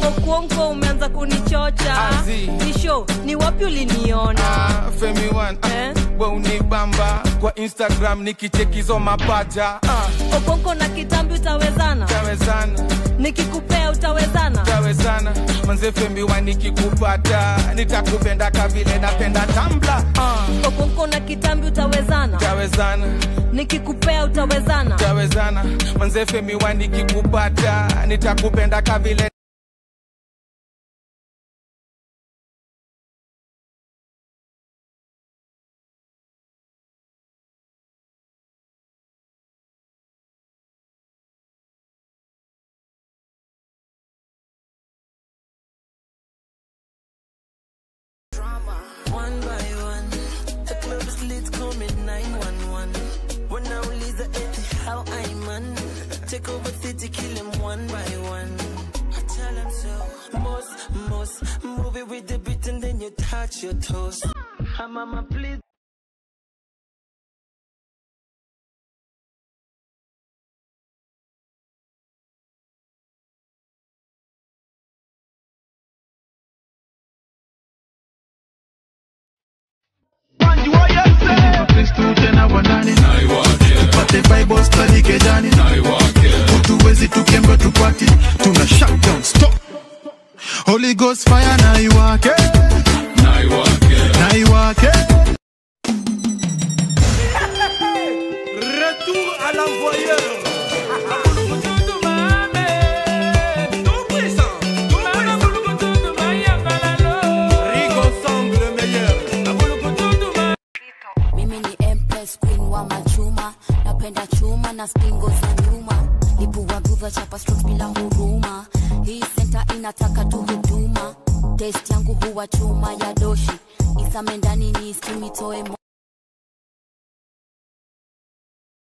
okuonko umeanza kunichocha Azi. nisho ni wapi uliniona Ah, Femi One, ah, Eh? we unibamba kwa Instagram nikichekizo mapaja ah, okonko na kitambi utawezana tawezana nikikupea utawezana tawezana manze Femi One nikikupata nitakupenda kavile napenda tambla ah, okonko na kitambi utawezana tawezana nikikupea utawezana tawezana manze Femi One nikikupata nitakupenda kavile One by one, the club is lit, call me 911. When I release the empty, how I man. Take over city, kill him one by one. I tell him so. Most, most, move it with the beat and then you touch your toes. Hi, mama, please. Kristu tena wanani tupate bible study kejani utuwezi tukembe tupati tuna shutdown stop holy ghost fire na iwake na iwake Retour à l'envoyeur. Rigo Song, le meilleur. mimi ni empress queen wa machuma napenda chuma na spingo za nyuma lipua guva chapa strokes bila huruma hii senta inataka tu huduma test yangu huwa chuma ya doshi isame ndani ni skimitoe